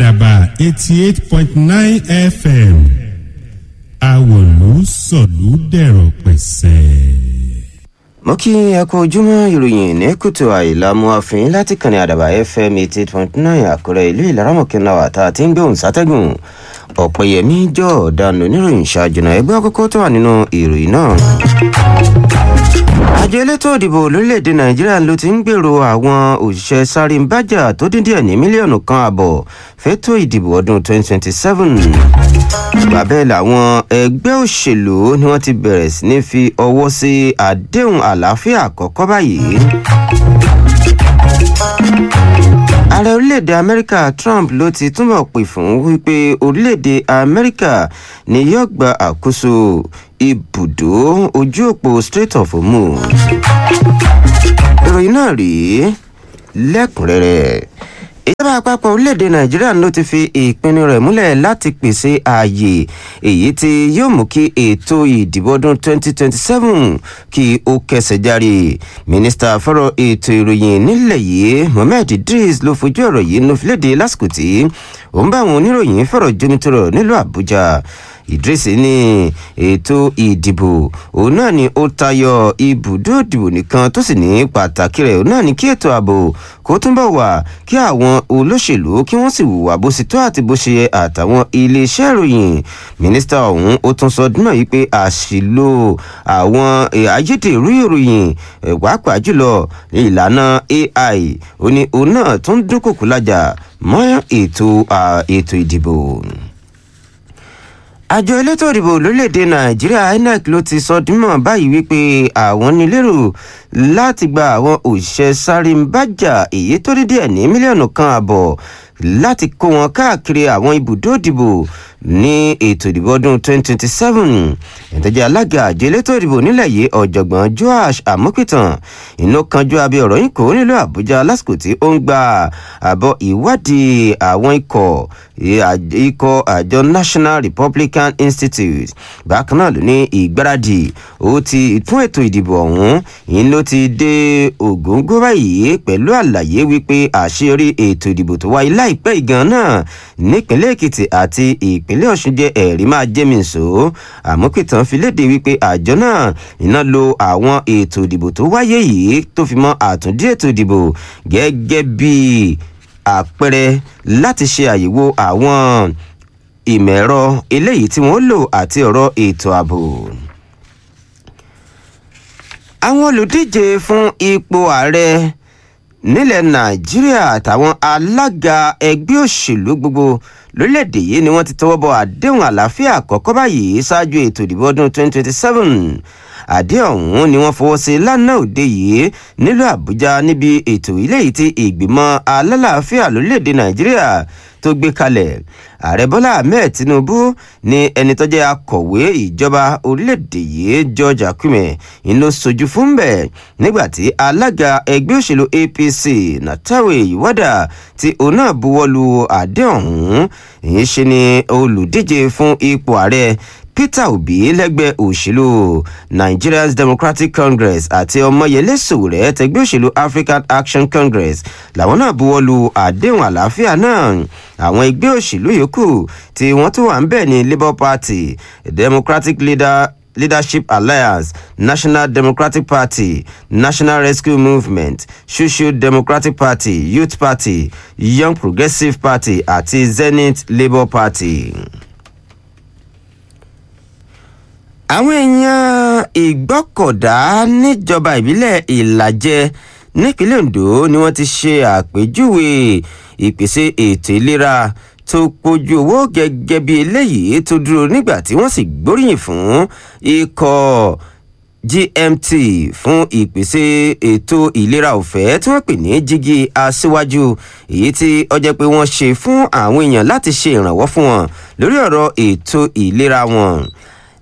àdàbà eighty eight point nine fm àwòlú sọ̀lú dẹ̀rọ̀ pẹ̀sẹ̀. mo kí ẹ kú ojúmọ́ ìròyìn ní kùtù àìlàmú àfin láti kànnì àdàbà fm eighty eight point nine àkúrẹ́ ìlú ìlaramọ̀kẹ́nà àtà àti ń gbóhùn sátẹ́gùn ọ̀pẹ̀yẹmí jọ ọ̀daràn oníròyìn ṣáájúnà ẹgbẹ́ àkọ́kọ́ tó wà nínú ìròyìn náà. àjọ elétò òdìbò lórílẹ̀‐èdè nàìjíríà ló ti ń gbèrò àwọn òṣìṣẹ́ sáré ń bájà tó dín díẹ̀ ní mílíọ̀nù kan àbọ̀ fẹ́tò ìdìbò ọdún twenty twenty seven bàbẹ́ làwọn ẹgbẹ́ òṣèlú ni wọ́n ti bẹ̀rẹ̀ sí ní fi ọwọ́ sí àdéhùn àlàáfíà àkọ́kọ́ báyìí. ààrẹ orílẹ̀-èdè amẹ́ríkà trump ló ti túbọ̀ pè fún wípé orílẹ̀-èdè amẹ́ríkà ni yóò gba àkóso ibùdó ojú òpó strait of hormuz. ìròyìn náà rèé lẹ́kùnrẹ́rẹ́ ìjọba àpapọ̀ orílẹ̀-èdè nàìjíríà ló ti fi ìpinnu rẹ̀ múlẹ̀ láti pèsè ààyè èyí tí yóò mú kí ètò ìdìbò ọdún 2027 kí ó kẹsẹ̀ járe mínísítà fọ́rọ̀ ètò ìròyìn nílẹ̀ yìí mohammed idris ló fojú ọ̀rọ̀ yìí ló fi léde lásìkò tí ó ń bá àwọn oníròyìn fọ̀rọ̀ jomitoro nílùú àbújá idris ní ètò ìdìbò òun náà ni ó tayọ ibùdó ìdìbò nìkan tó sì ní pàtàkì rẹ̀ òun náà ni kí ètò ààbò kó túnbọ̀ wà kí àwọn olóṣèlú kí wọ́n sì hùwà bó ṣe tó àti bó ṣe yẹ àtàwọn iléeṣẹ́ ìròyìn mínísítà ọ̀hún ó tún sọ dúnà yìí pé àṣìlò àwọn ayédèrú ìròyìn pàápàá jùlọ ìlànà ai ó ní òun náà tún dúnkòkò lájà mọ́ ètò ètò ìdìbò àjọ elétò ìdìbò lórílẹ̀‐èdè nàìjíríà inec ló ti sọ dímọ̀ báyìí wípé àwọn nílérò láti gba àwọn òṣìṣẹ́ sáré ń bájà èyí tó dídí ẹ̀ ní mílíọ̀nù kan àbọ̀ láti kó wọn káàkiri àwọn ibùdó ìdìbò ní ètò ìdìbò ọdún 2027 ìtẹ́jẹ́ alága àjọ elétò ìdìbò nílẹ̀ yìí ọ̀jọ̀gbọ́n joash amokitan inú kanjú abẹ́ ọ̀rọ̀ yìí kò nílò àbújá lásìkò tí ó ń gba àbọ̀ ìwádìí àwọn ikọ̀ ikọ̀ àjọ national republican institute bákan náà ló ní ìgbáradì ó ti fún ètò ìdìbò ọ̀hún yìí ló ti dé ògóńgó báyìí pẹ̀lú àlàyé wípé àṣeyọrí ètò ìdìbò tó wáyé láìpẹ́ ìgan náà nípínlẹ̀ èkìtì àti ìpínlẹ̀ ọ̀ṣun jẹ́ ẹ̀rí máa jẹ́ mi sọ àmọ́kìtàn fi léde wípé àjọ náà iná lo àwọn ètò ìdìbò tó wáyé yìí tó fi mọ́ àtúndí ètò ìdìbò gẹ́gẹ́ bíi àpẹẹrẹ láti ṣe àyẹ̀wò àwọn ìmọ̀ ẹ̀rọ eléyìí tí wọ́n lò àti ọ̀rọ̀ ètò ààbò. àwọn olùdíje fún ipò ààrẹ nílẹ̀ nàìjíríà àtàwọn alága ẹgbẹ́ òṣèlú gbogbo lórílẹ̀‐èdè yìí ni wọ́n ti tọwọ́ bọ àdéhùn àlàáfíà àkọ́kọ́ báyìí ṣáájú ètò ìdìbò ọdún 2027 àdéhùn ọ̀hún ni wọ́n fọwọ́ sí lánàá òde yìí nílùú àbújá níbi ètò ilé yìí tí ìgbìmọ̀ alálàáfíà lórílẹ̀‐èdè nàìjíríà tó gbé kalẹ̀ ààrẹ bọ́lá ahmed tinubu ní ẹni tó jẹ́ akọ̀wé ìjọba orílẹ̀‐èdè yìí george akume ń lọ sojú fún bẹ́ẹ̀ nígbàtí alága ẹgbẹ́ òṣèlú apc natawe iwada tí òun náà buwọ́lu àdéhùn ọ̀hún èyí ṣe ni olùdíje fún ipò ààrẹ peter obi lẹ́gbẹ́ òṣèlú nigerian democratic congress àti ọmọyẹlẹ sòwòrẹ tẹgbẹ́ òṣèlú african action congress làwọn náà buwọ́lu àdéhùn àlàáfíà náà àwọn ẹgbẹ́ òṣèlú yòókù tí wọ́n tún wà ń bẹ̀ ní labour party democratic leader leadership alliance national democratic party national rescue movement social democratic party youth party young progressive party àti zenith labour party àwọn èèyàn ìgbọ́kọ̀dá níjọba ìbílẹ̀ ìlàjẹ nípínlẹ̀ ondo ni wọ́n ti ṣe àpèjúwe ìpèsè ètò ìlera tó pojú owó gẹ́gẹ́ bí eléyìí tó dúró nígbà tí wọ́n sì gbóríyìn fún ikọ̀ gmt fún ìpèsè ètò ìlera ọ̀fẹ́ tí wọ́n pè ní jígi aṣíwájú èyí tí ọjọ́ pé wọ́n ṣe fún àwọn èèyàn láti ṣe ìrànwọ́ fún wọn lórí ọ̀rọ̀ ètò ìlera wọn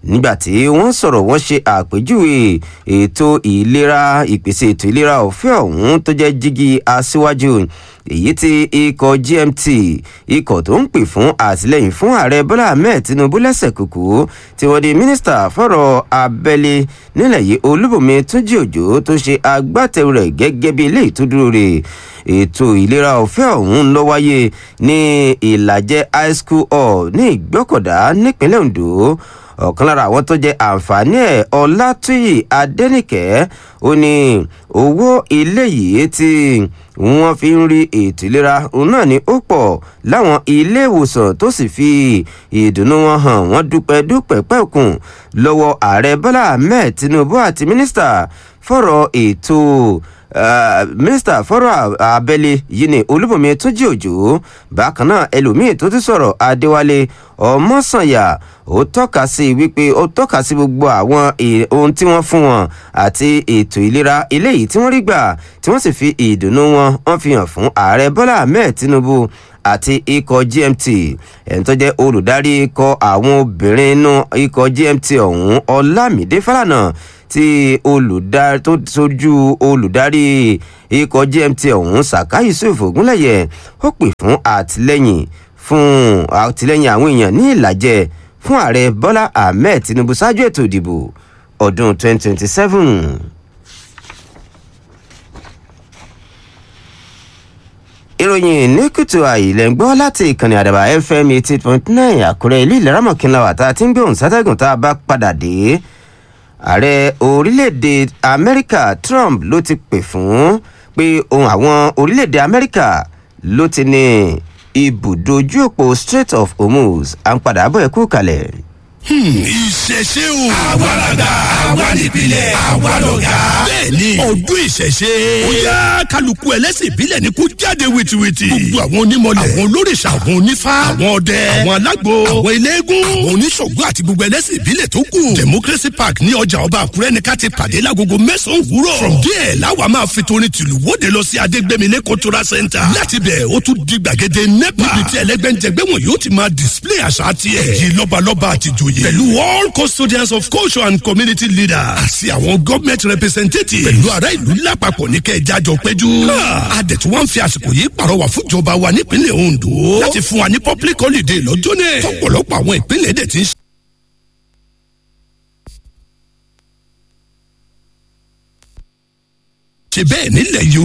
nígbàtí wọ́n sọ̀rọ̀ wọ́n ṣe àpèjúwe ètò ìlera ìpèsè ètò ìlera ọ̀fẹ́ ọ̀hún tó jẹ́ jígí aṣíwájú èyí tí ikọ̀ gmt ikọ̀ tó ń pè fún àtìlẹyìn fún ààrẹ bọ́lá ahmed tinubu lẹ́sẹ̀ kúkú tí wọ́n di mínísítà fọ̀rọ̀ abẹ́lé nílẹ̀ yìí olúbùnmi túnjí òjò tó ṣe agbátẹrù rẹ̀ gẹ́gẹ́ bí ilé ìtúdúró rẹ̀ ètò ìlera ọ̀fẹ́ ọ̀hún ló wáyé ní ìlàjẹ high school hall ní ìgbọ́kọ̀dá nípínlẹ̀ ondo ọ̀kan lára àwọn tó jẹ àǹfààní ẹ̀ ọlátúyì adẹ́nìkẹ́ ó ní owó ilé yìí tí wọ́n fi ń rí ètò ìlera òun náà ni ó pọ̀ láwọn ilé ìwòsàn tó sì fi ìdùnnú wọn hàn wọ́n dúpẹ́ dúpẹ́ pẹ́kùn lọ́wọ́ ààrẹ bọ́lá ahmed tinubu àti mínísítà fọ̀rọ̀ ètò Uh, mínísítà fọ́rọ̀ abẹ́lé yìí ni olúbọ̀mí túnjí òjò bákan náà ẹlòmíín tó ti sọ̀rọ̀ adéwálé ọmọsànyà ó tọ́ka sí wípé ó tọ́ka sí gbogbo àwọn ohun tí wọ́n fún wọn àti ètò ìlera eléyìí tí wọ́n rí gbà tí wọ́n sì fi ìdùnnú wọn wọ́n fi hàn fún ààrẹ bọ́lá ahmed tinubu àti ikọ̀ gmt ẹni tó jẹ́ olùdarí ikọ̀ àwọn obìnrin inú ikọ̀ gmt ọ̀hún ọlámídé fálànà tí olùdarí tó sojú olùdarí ikọ̀ gmt ọ̀hún saka yusuf ogunlẹ̀yẹ ó pè fún àtìlẹ́yìn fún àtìlẹ́yìn àwọn èèyàn ní ìlàjẹ fún ààrẹ bọ́lá ahmed tinubu ṣáájú ètò ìdìbò ọdún 2027. ìròyìn ní kùtù àìlẹ̀ ń gbọ́ láti ìkànnì àdàbà fm eighty point nine àkúrẹ́ ilé ìlera mọ̀kínlá wà tá a ti ń gbé òun sátẹ́gùn tá a bá padà dé ààrẹ orílẹ̀-èdè amẹ́ríkà trump ló ti pè fún pé ohun àwọn orílẹ̀-èdè amẹ́ríkà ló ti ní ibùdó ojú òpó strait of hormuz à ń padà bọ̀ ẹ̀kú kalẹ̀. ìṣẹ̀ṣe o. àwàlàdà àwa nípìnlẹ̀ àwa lọ̀gá. bẹ́ẹ̀ni ọdún ìṣẹ̀ṣe. ó yá kálukú ẹlẹ́sìn ìbílẹ̀ ni kó jáde wìtìwìtì. gbogbo àwọn onímọ̀lẹ̀. àwọn olórìṣà àwọn onífá. àwọn ọdẹ. àwọn alágbo. àwọn eléégún. àwọn oníṣògùn àti gbogbo ẹlẹ́sìn ìbílẹ̀ tó kù. democracy park ní ọjà ọba àkúrẹ́ ni ká ti pàdé lágogo mẹ́sàn-án òwúrọ̀. from there láwa máa fi torin tìlú wóde lọ sí adégbèmílẹ̀ cultural center. láti bẹ̀ ó tún di gbàgede nepa. níbi tí ẹlẹ́gbẹ́njẹgbẹ́ wọn yóò ti máa display àṣà tiẹ̀. èyí lọ́balọ́ba àtijọ́ joyè. pẹ̀lú all custodians of culture and community leaders. àti àwọn government representatives. pẹ̀lú ará ìlú lápapọ̀ ní kẹjá jọ péjú. adẹ̀tú wa ń fi àsìkò yìí pàrọwà fúnjọba wa nípínlẹ̀ ondo. láti fún wa ní public holiday lọ́jọ́ náà. tọ́pọ̀lọpọ̀ àwọn ìpínlẹ̀ dẹ̀ ti ń ṣe bẹ́ẹ̀ nílẹ̀ yorùbá.